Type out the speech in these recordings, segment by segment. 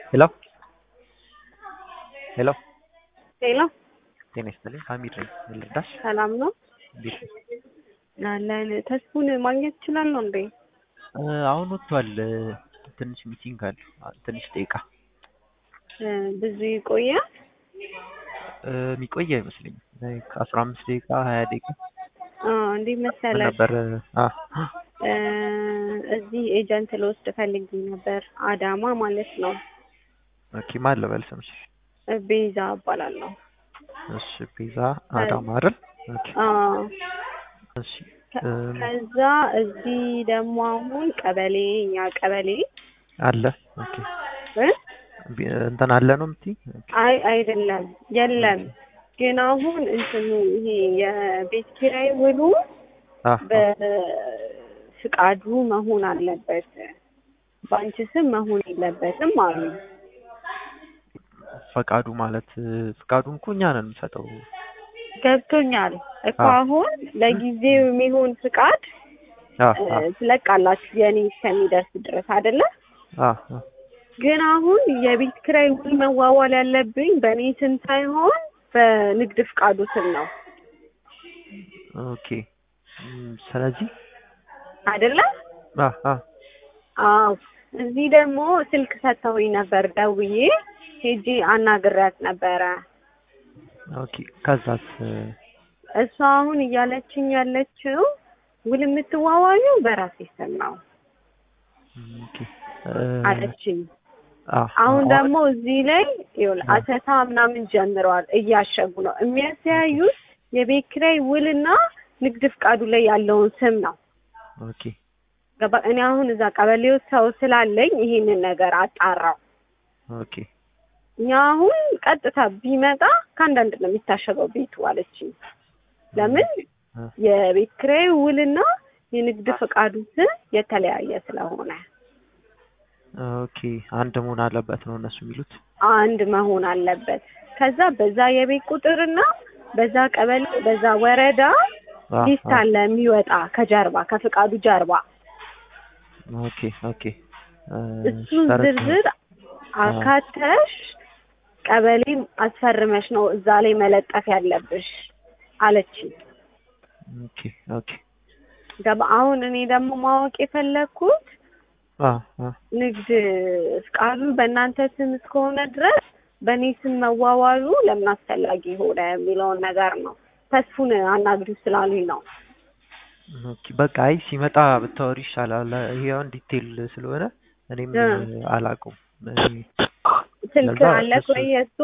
ሄሎ ሄሎ ሄሎ ጤና ይስጥልኝ ሀሚድ ነኝ ምን ልርዳሽ ሰላም ነው እንዴት ነሽ አለን ተስፉን ማግኘት እችላለሁ እንዴ እ አሁን ወጥቷል እ ትንሽ ሚቲንግ አለው አ- ትንሽ ደቂቃ እ ብዙ ይቆያል እ የሚቆይ አይመስለኝም ላይክ አስራ አምስት ደቂቃ ሀያ ደቂቃ አ እንዴት ምን መሰለህ ነበር አ እ እዚህ ኤጀንት ልወስድ ፈልጌ ነበር አዳማ ማለት ነው ኦኬ ማን ልበል ስምሽ እ ቤዛ እባላለሁ እሺ ቤዛ አዳማ አይደል ኦኬ አ እሺ ከ- እም፣ ከዛ እዚህ ደግሞ አሁን ቀበሌ እኛ ቀበሌ አለ ኦኬ እ ቢ- እንትን አለ ነው የምትይ ኦኬ አይ አይደለም የለም ግን አሁን እንትኑ ይሄ የቤት ኪራይ ውሉ አ በፍቃዱ መሆን አለበት በአንቺ ስም መሆን የለበትም አሉ ፈቃዱ ማለት እ፣ ፈቃዱን እኮ እኛ ነን የምንሰጠው ገብቶኛል እኮ አዎ። አሁን ለጊዜው የሚሆን ፍቃድ አ እ፣ አ ትለቃላችሁ የኔ እስከሚደርስ ድረስ አይደለ አ አ ግን አሁን የቤት ኪራይ ውል መዋዋል ያለብኝ በእኔ ስም ሳይሆን በንግድ ፍቃዱ ስም ነው ኦኬ እም፣ ስለዚህ አይደለ አ አ አዎ እዚህ ደግሞ ስልክ ሰጥተውኝ ነበር ደውዬ ሄጄ አናግሬያት ነበረ ኦኬ ከዛስ እ፣ እሷ አሁን እያለችኝ ያለችው ውል የምትዋዋዩ በራሴ ስም ነው ኦኬ እ፣ አለችኝ አ አሁን አ- ደግሞ እዚህ ላይ ይኸውልህ አ- አሰሳ ምናምን ጀምረዋል እያሸጉ ነው የሚያስተያዩት የቤት ኪራይ ውልና ንግድ ፍቃዱ ላይ ያለውን ስም ነው ኦኬ ገባ እኔ አሁን እዛ ቀበሌ ውስጥ ሰው ስላለኝ ይሄንን ነገር አጣራው ኦኬ እኛ አሁን ቀጥታ ቢመጣ ከአንዳንድ ነው የሚታሸገው ቤቱ አለችኝ ለምን አ፣ የቤት ኪራይ ውልና የንግድ ፈቃዱ ስም የተለያየ ስለሆነ ኦኬ አንድ መሆን አለበት ነው እነሱ የሚሉት አንድ መሆን አለበት። ከዛ በዛ የቤት ቁጥርና በዛ ቀበሌ በዛ ወረዳ አ፣ ሊስት አ፣ አለ የሚወጣ ከጀርባ ከፍቃዱ ጀርባ ኦኬ ኦኬ እ፣ እሱን ተረድቼ- ዝርዝር አካተሽ ቀበሌም አስፈርመሽ ነው እዛ ላይ መለጠፍ ያለብሽ አለችኝ። ኦኬ ኦኬ ገባ አሁን እኔ ደግሞ ማወቅ የፈለግኩት አ አ ንግድ ፍቃዱ በእናንተ ስም እስከሆነ ድረስ በእኔ ስም መዋዋሉ ለምን አስፈላጊ ሆነ የሚለውን ነገር ነው። ተስፉን አናግሪው ስላሉኝ ነው። ኦኬ በቃ አይ ሲመጣ ብታወሪ ይሻላል። ይሄ አሁን ዲቴል ስለሆነ እኔም እ። አላውቀውም። እኔ ስልክ ለዛ አለ እሱ- ወይ የእሱ?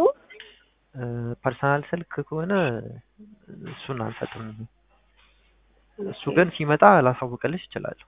ፐርሰናል ስልክ ከሆነ እሱን አንሰጥም። እሱ ግን ሲመጣ ላሳውቅልሽ እችላለሁ።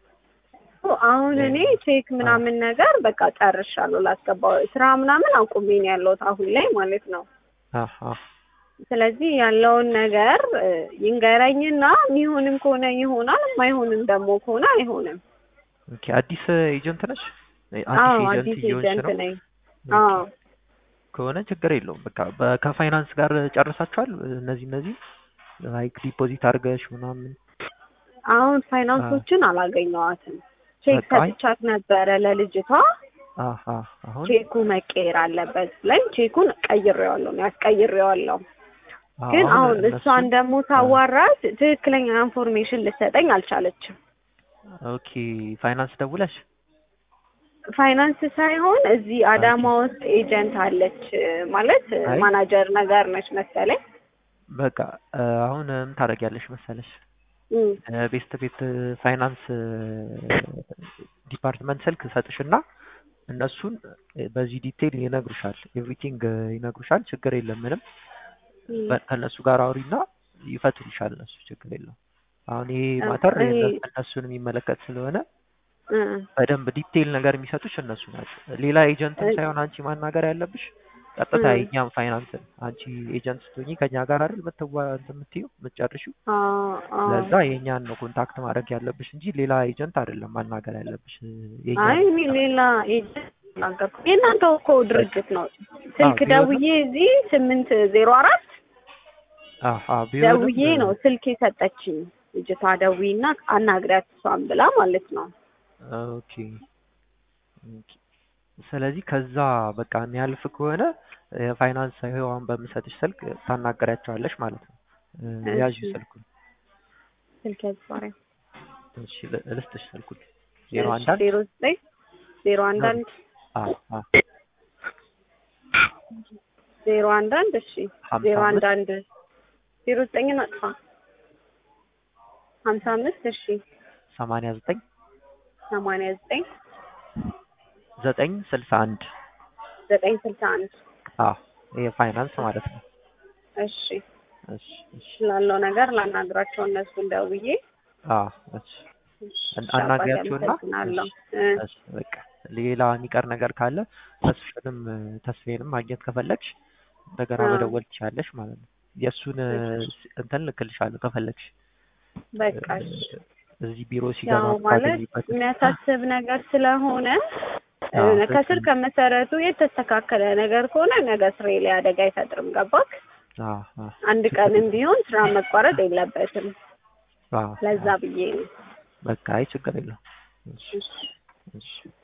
አሁን እኔ ቼክ ምናምን ነገር በቃ ጨርሻለሁ። ላስገባው ስራ ምናምን አቁሜ ነው ያለሁት አሁን ላይ ማለት ነው። አሀ ስለዚህ ያለውን ነገር እ፣ ይንገረኝና የሚሆንም ከሆነ ይሆናል፣ የማይሆንም ደግሞ ከሆነ አይሆንም። ኦኬ አዲስ ኤጀንት ነሽ? አዎ አዲስ አዲስ ኤጀንት እየሆንሽ ኤጀንት ነው? ነኝ። ኦኬ። አዎ ከሆነ ችግር የለውም። በቃ በ- ከፋይናንስ ጋር ጨርሳችኋል? እነዚህ እነዚህ ላይክ ዲፖዚት አድርገሽ ምናምን አሁን ፋይናንሶችን አላገኘዋትም። ቼክ በቃ አይ- ሰጥቻት ነበረ ለልጅቷ። አሀ አሁን ቼኩ መቀየር አለበት ላይ ቼኩን ቀይሬዋለሁ ነው ያስቀይሬዋለሁ። ግን አሁን እነሱ- እሷን ደግሞ ሳዋራት ትክክለኛ ኢንፎርሜሽን ልትሰጠኝ አልቻለችም። ኦኬ ፋይናንስ ደውለሽ ፋይናንስ ሳይሆን እዚህ አዳማ ውስጥ ኤጀንት አለች ማለት አይ። ማናጀር ነገር ነች መሰለኝ። በቃ እ፣ አሁን ምን ታደርጊያለሽ መሰለሽ እም፣ እ፣ ቤስት ቤት ፋይናንስ እ፣ ዲፓርትመንት ስልክ ሰጥሽና እነሱን እ፣ በዚህ ዲቴይል ይነግሩሻል። ኤቭሪቲንግ ይነግሩሻል። ችግር የለም ምንም እም። በ- ከእነሱ ጋር አውሪና ይፈቱልሻል። እነሱ ችግር የለውም። አሁን ይሄ ማተር እኔ- የእነ- እነሱን የሚመለከት ስለሆነ እ፣ በደንብ ዲቴይል ነገር የሚሰጡሽ እነሱ ናቸው። ሌላ ኤጀንትም እ- ሳይሆን አንቺ ማናገር ያለብሽ ቀጥታ እ። የኛም ፋይናንስን አንቺ ኤጀንት ስትሆኚ ከኛ ጋር አይደል የምትዋ እንትን የምትይው የምትጨርሺው አ፣ አ። ለዛ የኛን ነው ኮንታክት ማድረግ ያለብሽ እንጂ ሌላ ኤጀንት አይደለም ማናገር ያለብሽ። አይ የኛን እኔ ሌላ ኤጀንት ናገርኩ። የእናንተው እኮ ድርጅት ነው። ስልክ ቢሆንም- ደውዬ እዚህ ስምንት ዜሮ አራት አሀ ቢሆንም ደውዬ ነው ስልክ የሰጠችኝ ልጅቷ። ደውዪና አናግሪያት እሷን ብላ ማለት ነው። ኦኬ ኦኬ ስለዚህ ከዛ በቃ የሚያልፍ ከሆነ የፋይናንስ ህዋን በምሰጥሽ ስልክ ታናገሪያቸዋለሽ ማለት ነው። እ፣ ያዥ እሺ። ስልኩን። ስልክ ያዝባሪ እሺ ል- ልስጥሽ ስልኩን ዜሮ አንድ አንድ ዜሮ ዘጠኝ ዜሮ አንድ አንድ አ አ ዜሮ አንድ አንድ እሺ ሀምሳ ዜሮ አንድ አምስት አንድ ዜሮ ዘጠኝን አጥፋ ሀምሳ አምስት እሺ ሰማንያ ዘጠኝ ሰማንያ ዘጠኝ ዘጠኝ ስልሳ አንድ ዘጠኝ ስልሳ አንድ አ ይሄ ፋይናንስ ማለት ነው። እሺ እሺ እሺ ስላለው ነገር ላናግራቸው እነሱን ደውዬ አ እሺ እሺ፣ አን- አናግሪያቸውና አመሰግናለሁ። እ፣ እሺ በቃ ሌላ የሚቀር ነገር ካለ ተስፍንም ተስፌንም ማግኘት ከፈለግሽ እንደገና አዎ። መደወል ትችላለሽ ማለት ነው። የእሱን እንትን ልክልሻለሁ ከፈለግሽ በቃ እሺ። እዚህ ቢሮ ሲገባ ያው ማለት የምታገኝበት የሚያሳስብ ነገር ስለሆነ እ፣ አዎ፣ ከስር ልክ ነው። ከመሰረቱ የተስተካከለ ነገር ከሆነ ነገ ስሬ ላይ አደጋ አይፈጥርም። ገባክ? አዎ፣ አዎ፣ አንድ ቀንም ቢሆን ስራ መቋረጥ የለበትም። አዎ፣ ለዛ አዎ። ብዬ ነው። በቃ አይ ችግር የለውም። እሺ እሺ። እሺ